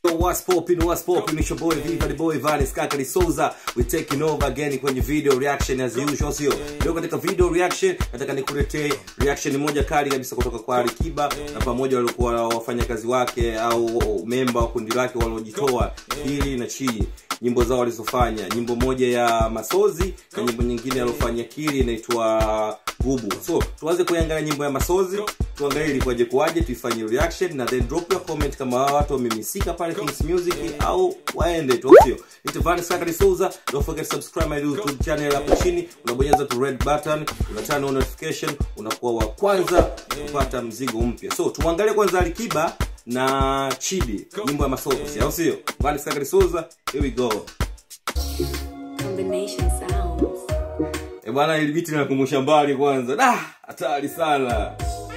Yo, what's poppin', what's poppin', it's your boy Viva the boy Valis Kakali Souza. We taking over again kwenye video reaction as usual, sio? Leo katika video reaction nataka nikuletee reaction moja kali kabisa kutoka kwa Alikiba na pamoja walikuwa wafanyakazi wake au memba wa kundi lake waliojitoa Pili na Chii nyimbo zao walizofanya nyimbo moja ya masozi na nyimbo nyingine alofanya kili inaitwa gubu so tuanze kuiangalia nyimbo ya masozi tuangalie ilikuwaje kuwaje tuifanye reaction na then drop your comment kama hawa watu wamemisika pale Kings Music au waende tu sio Nitavani Sakari Souza don't forget to subscribe my YouTube channel hapo chini unabonyeza tu red button una turn on notification unakuwa wa kwanza kupata mzigo mpya so tuangalie kwanza Alikiba na Chidi nyimbo ya masozi au sio Vani Sakari Souza here we go Combination sounds. E bwana, ili biti nakumbusha mbali kwanza. Da, hatari sana.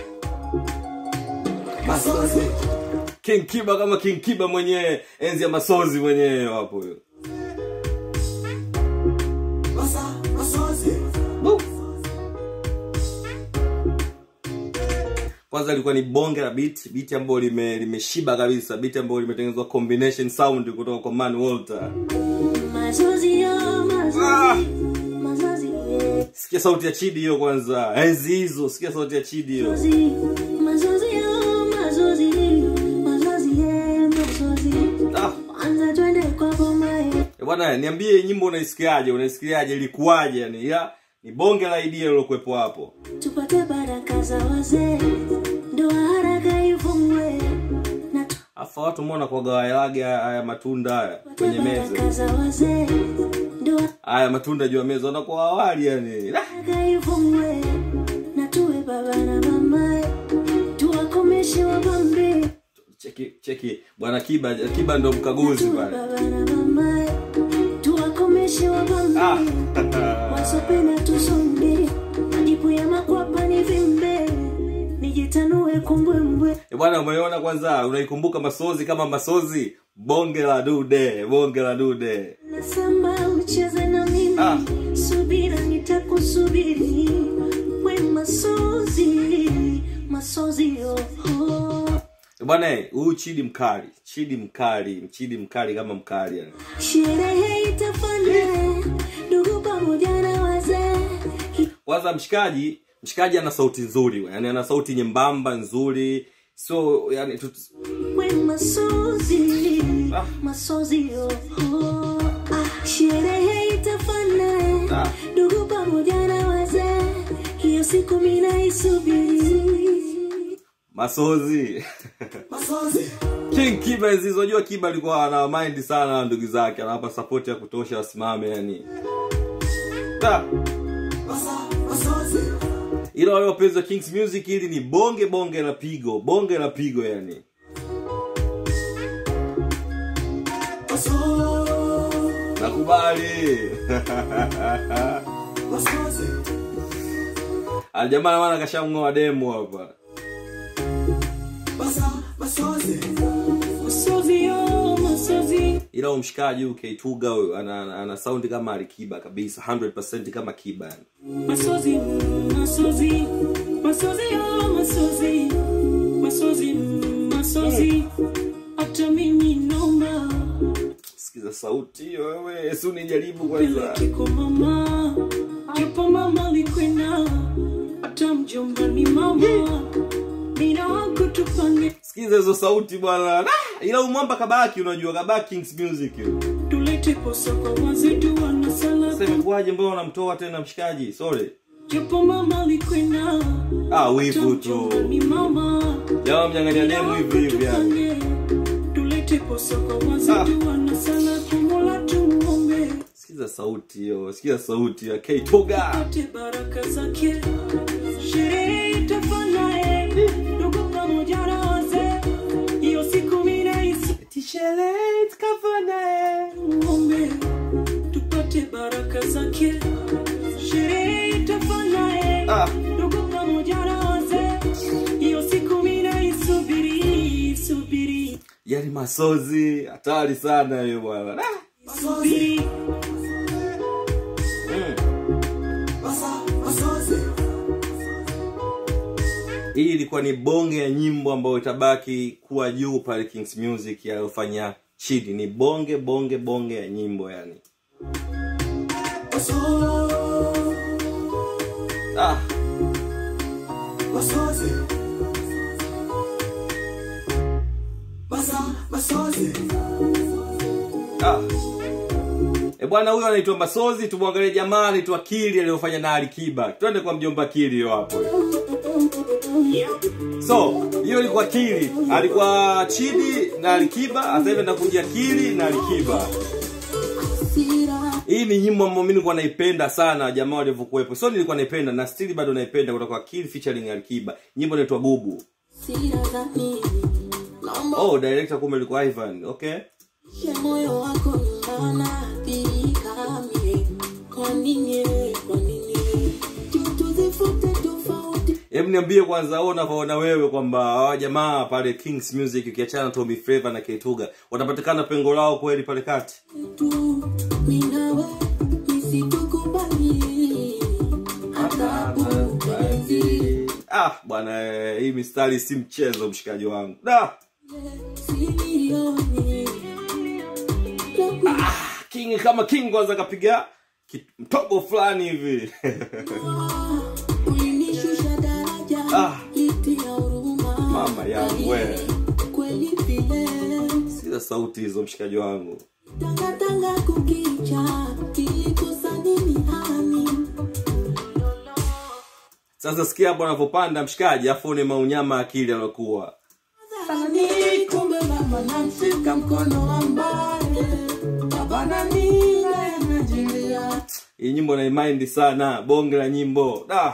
Masozi. King Kiba kama King Kiba mwenyewe, enzi ya masozi mwenyewe hapo huyo. Bu. Kwanza ilikuwa ni bonge la beat, beat ambayo lime limeshiba kabisa, beat ambayo limetengenezwa combination sound kutoka kwa Man Walter. Mazozi yo, Ah. mazozi. Mazozi, yeah. Sikia sauti ya Chidi hiyo kwanza. Enzi hizo, sikia sauti ya Chidi hiyo. Mazozi. Mazozi yo, mazozi. Mazozi, yeah, mazozi. Ah. Kwanza twende kwa boma, yeah. Eh, bwana niambie nyimbo unaisikiaje unaisikiaje ilikuwaje yani ya ni bonge la idea lilokuwepo hapo tupate baraka za wazee ndoa haraka ifungwe na afa watu mbona kwa gawaelage haya matunda haya tupate kwenye baraka meza za wazee ndoa haya matunda juu ya meza wanakuwa awali yani Ah, haraka ifungwe na tuwe baba na mama tuwakomeshe wabambe cheki cheki bwana kiba kiba ndo mkaguzi tuwe pale baba na mama tuwakomeshe wabambe ah. wasopenda tusonge majipu ya makwapa ni vimbe nijitanue kumbwembwe Eh, bwana umeona kwanza unaikumbuka masozi kama masozi bonge la dude bonge la dude nasamba ucheze na mimi Ah. subira nitakusubiri we masozi masozi oh, oh. Eh, bwana eh, huyu chidi mkali chidi mkali chidi mkali kama mkali yani sherehe itafana ndugu pamoja na wazee kwanza mshikaji mshikaji ana sauti nzuri yani ana sauti nyembamba nzuri so yani tut... we masozi Ah. masozi oh, oh. ah, sherehe itafana Ah. ndugu pamoja na wazee hiyo siku mina isubiri masozi king kiba nzizojua kiba alikuwa ana mind sana na ndugu zake anawapa support ya kutosha wasimame yani Da. ila wale wapenzi wa kings music hili ni bonge bonge la pigo bonge la pigo yani nakubali aljamaa maana kashamng'oa demo hapa masozi oh, masozi ila huyu mshikaji huyu K2ga huyu ana, ana, ana saundi kama alikiba kabisa 100% kama kiba yani masozi masozi masozi oh, masozi masozi masozi hata mimi naomba sikiza sauti hiyo wewe si unijaribu kwanza peleke kwa mama japo mama likwenda hata mjomba ni mama nina wako tupange sikiza hizo sauti bwana Ah, ila umwamba kabaki unajua kabaki kings music hiyo tulete posa kwa wazetu wanasala sasa imekuwaje mbona unamtoa tena mshikaji sorry japo mama likwenda ah wivu hata tu mjomba ni mama jamaa mnyang'ania demo hivi hivi yani tulete posa kwa wazetu wanasala kumola tumuombe sikiza sauti hiyo sikiza sauti ya K2ga apate baraka zake sherehe itafana eh, ndugu pamoja na wazee hiyo siku minaisi tishele tukafana muombe tupate baraka zake sherehe itafana eh, ah ndugu pamoja na wazee hiyo siku minaisubiri subiri yani masozi hatari sana hiyo bwana Ah, subiri mm. hii ilikuwa ni bonge ya nyimbo ambayo itabaki kuwa juu pale kings music yaliyofanya chidi ni bonge bonge bonge ya nyimbo yani ah, ah. E bwana huyo anaitwa Masozi, tumwangalie jamaa anaitwa Kili aliyofanya na Alikiba. Twende kwa mjomba Kili hiyo hapo. So, hiyo ilikuwa Kili. Alikuwa Chidi na Alikiba, sasa hivi anakuja Kili na Alikiba. Hii ni nyimbo ambayo mimi nilikuwa naipenda sana jamaa walivyokuwepo. So nilikuwa naipenda na still bado naipenda kutoka kwa Kili featuring Alikiba. Nyimbo inaitwa Bubu. Oh, director kumbe ilikuwa Ivan. Okay. moyo wako unaathirika mie kwa nini kwa nini tuzifute tofauti Hebu niambie kwanza wewe unavyoona wewe kwamba hawa jamaa pale Kings Music ukiachana na Tommy Flavour na Ketuga watapatikana pengo lao kweli pale kati. tu minawe nisitukubali adhabu penzi Ah, bwana eh, hii mistari si mchezo mshikaji wangu. Da. silioni King kama King kwanza kapiga ki- mtobo fulani hivi. ulinishusha daraja Ah. litia huruma Mama yangu we. kweli vile Sila sauti hizo mshikaji wangu. tangatanga kukicha kilikosa nini hani Sasa sikia hapo anapopanda mshikaji afu ni maunyama akili alokuwa. Ni kumbe mama namshika mkono ambaye baba na mila yanajilia Hii nyimbo na sana, bonge la nyimbo. Da.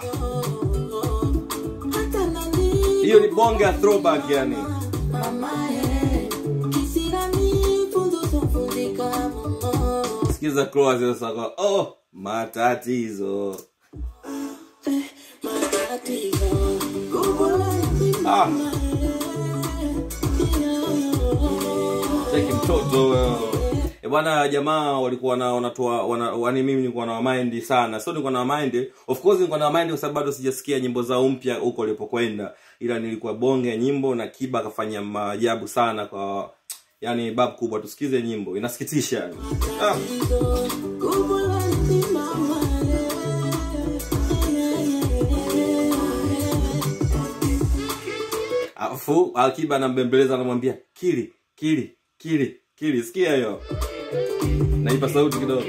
hata nani Hiyo ni bonge ya throwback yani. mamaye kisirani funzo sofundika mama Sikiza close sasa kwa oh matatizo. eh, matatizo kubwa la Ah. mama Cheki mtoto wewe. E bwana jamaa walikuwa na wanatoa wana, wani mimi nilikuwa na mind sana. So nilikuwa na mind. Of course nilikuwa na mind kwa sababu bado sijasikia nyimbo zao mpya huko walipokwenda. Ila nilikuwa bonge ya nyimbo na Kiba akafanya maajabu sana kwa yani bab kubwa tusikize nyimbo. Inasikitisha yani. Ah. kubwa la mama Afu Akiba anambembeleza anamwambia kili kili kili kili sikia hiyo. Naipa sauti kidogo.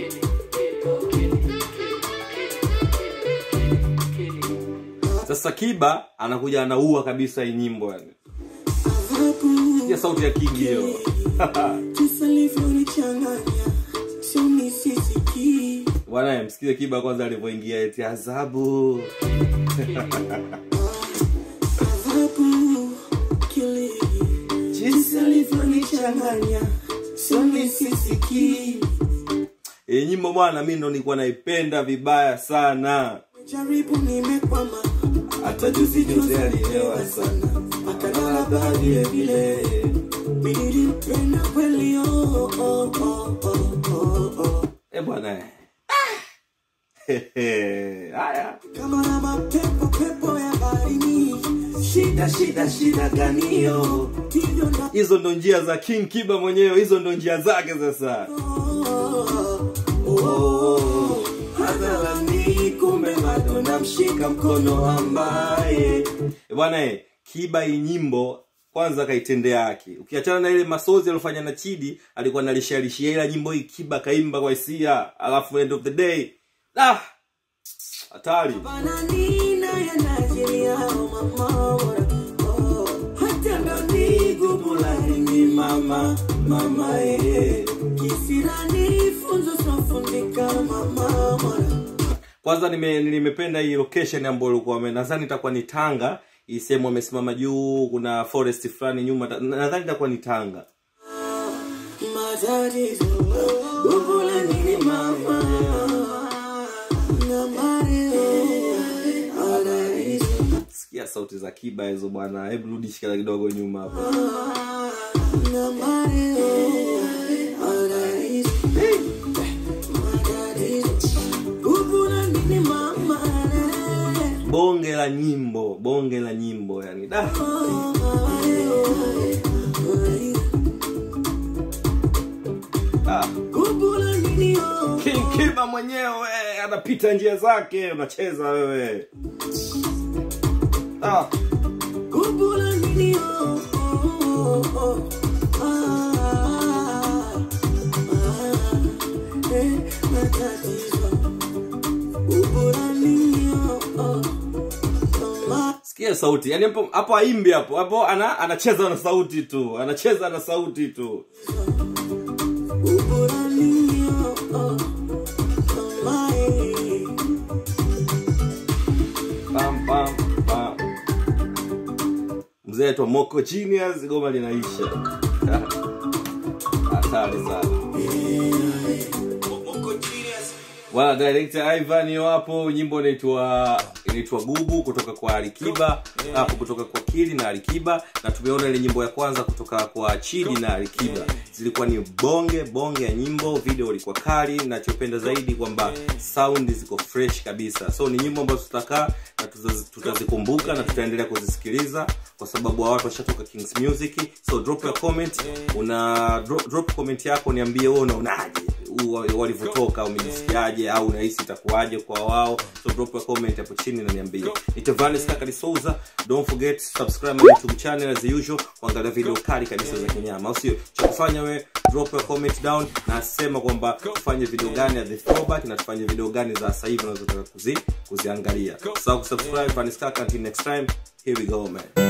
Sasa Kiba anakuja anaua kabisa hii nyimbo yani. Sikia sauti ya King hiyo. Jinsi alivyonichanganya sio nisisikii Bwana msikize Kiba kwanza alivyoingia eti adhabu. adhabu kili jinsi alivyonichanganya sio nisisikii Hii nyimbo bwana mimi ndo nilikuwa naipenda vibaya sana. jaribu nimekwama Hata juzi juzi alielewa sana. akalala vile vile nilimpenda kweli oh, oh, oh, oh, oh, oh. Eh bwana. eh. Hehe. Haya. kama na mapepo pepo ya baharini shida shida shida ganio hivyo ndo Hizo ndo njia za King Kiba mwenyewe, hizo ndo njia zake sasa. hadharani kumbe bado namshika mkono ambaye Eh, bwana eh, Kiba hii nyimbo kwanza kaitendea haki. Ukiachana na ile masozi aliyofanya na Chidi, alikuwa analishalishia ila nyimbo hii Kiba kaimba kwa hisia, alafu end of the day ah hatari. bananina yanajiria mama oh, hata ndani gubulani mama mama eh kisirani funzo sofundika mama mwana Kwanza nime, nimependa hii location ambayo ilikuwa wame- nadhani itakuwa ni Tanga. Hii sehemu wamesimama juu, kuna forest fulani nyuma, ta- nadhani itakuwa ni Tanga. matatizo gubula nini mama na mareo anaizo Sikia sauti za Kiba hizo bwana, hebu rudi shikala kidogo nyuma hapo. na mareo anaizo matatizo gubula nini mama bonge la nyimbo bonge la nyimbo yani da ah. Kubula nini oh King Kiba mwenyewe anapita njia zake unacheza wewe ah. Kubula nini oh oh oh ah ah eh matatizo Kubula nini oh oh oh sikia sauti yani hapo hapo aimbi hapo hapo ana, anacheza na sauti tu anacheza na sauti tu Kubula nini oh oh oh eh pam, pam, pam. mzee tu moko genius goma linaisha hatari sana wala director Ivan yo hapo nyimbo inaitwa inaitwa gugu kutoka kwa alikiba hapo kutoka kwa kili na alikiba na tumeona ile nyimbo ya kwanza kutoka kwa chidi na alikiba zilikuwa ni bonge bonge ya nyimbo video ilikuwa kali nachopenda zaidi kwamba sound ziko fresh kabisa so ni nyimbo ambazo tutakaa na tutazi- tutazikumbuka na tutaendelea kuzisikiliza kwa sababu hawa watu washatoka kings music so drop your comment una drop, drop comment yako niambie wewe unaonaje u- walivyotoka umejisikiaje au unahisi itakuwaje kwa wao so drop your comment hapo chini na niambie nitavanes kakali souza don't forget subscribe my youtube channel as usual kuangalia video kali kabisa za kinyama au sio cha kufanya we drop your comment down na sema kwamba tufanye video gani ya the throwback na tufanye video gani za sasa hivi unazotaka kuzi kuziangalia so kusubscribe vanes kaka until next time here we go man